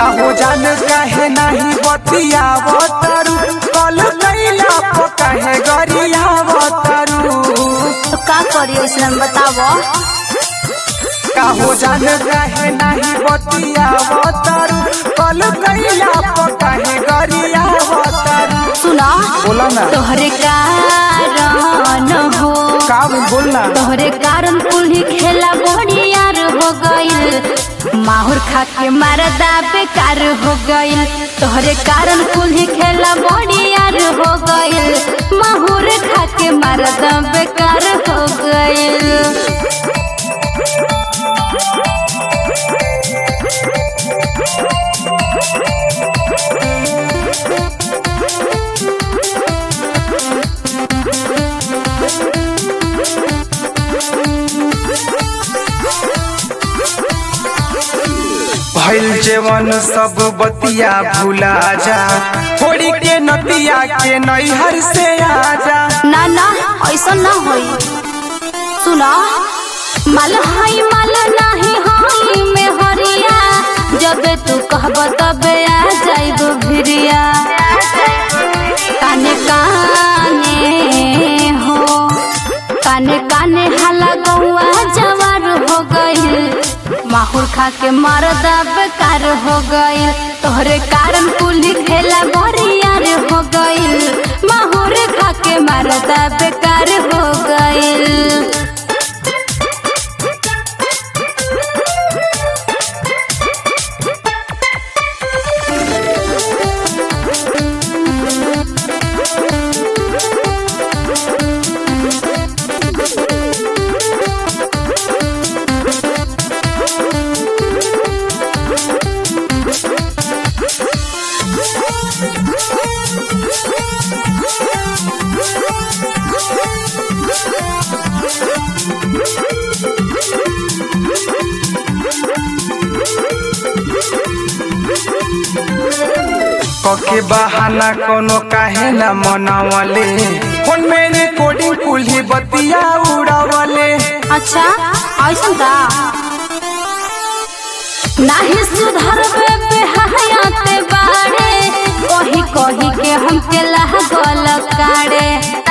काहो जान काहे नाही बतियावो तारू कल कैला पो काहे गरियावो तारू तो का करी ऐसन बतावो काहो जान काहे नाही बतियावो तारू कल कैला पो काहे गरियावो तारू सुना बोला ना तोहरे कारण हो का बोलना तोहरे कारण कुल्ही खेला बड़ियार हो गइल माहुर खा के मरदा बेकार हो गइल तोहरे कारण कुल्ही खेला बड़ियार हो गइल माहुर खा के मरदा बेकार हो गइल भइल जेवन सब बतिया भुला जा थोड़ी के नतिया के नैहर से आजा ना ना ऐसा ना होई सुना माल हाई माल नाही हाई में हरिया जब तू कहब तबे आ जाइब भिरिया काने काने हो काने काने हाला गौआ जवार हो गइल माहुर खा के मरदा बेकार हो गइल तोहरे कारण कुली खेला बरियार हो गइल माहुर खा के मरदा बेकार हो गइल कके बहाना कोनो काहे न मनावले फोन में रिकॉर्डिंग कुल्ही बतिया उड़ावले अच्छा ऐसा का नाही सुधरबे बेहयाते बाड़े कही कही के हमके लागल काड़े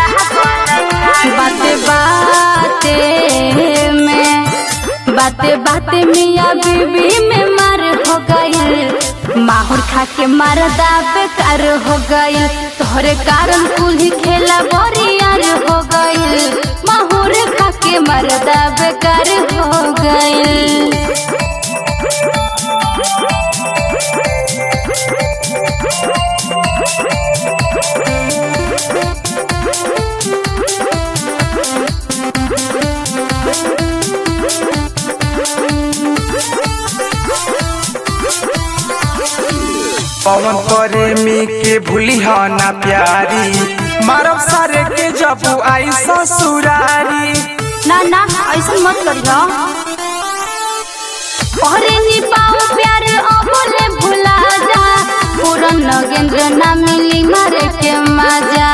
बाते बाते में बाते बाते मियाँ बीबी में मार हो गई माहुर खा के मरदा बेकार हो गई तोहरे कारण कुल्ही खेला बरियार हो गई माहुर खा के मरदा बेकार हो गई पवन प्रेमी के भूली ना प्यारी मारब सारे के जब आई ससुरारी ना ना ऐसा मत करियो अरे नी पाओ प्यार अबले भुला जा पूरन नगेंद्र ना मिली मारे के मजा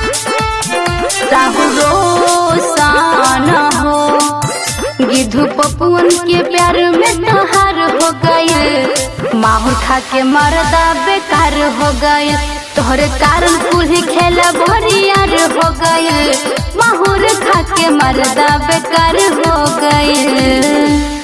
राहु रोशन हो गिधु पपुअन के प्यार में तहार हो गई माहुर खा के मरदा बेकार हो गई तोहरे कारण कुल्ही खेला बरियार हो गई माहुर खा के मरदा बेकार हो गई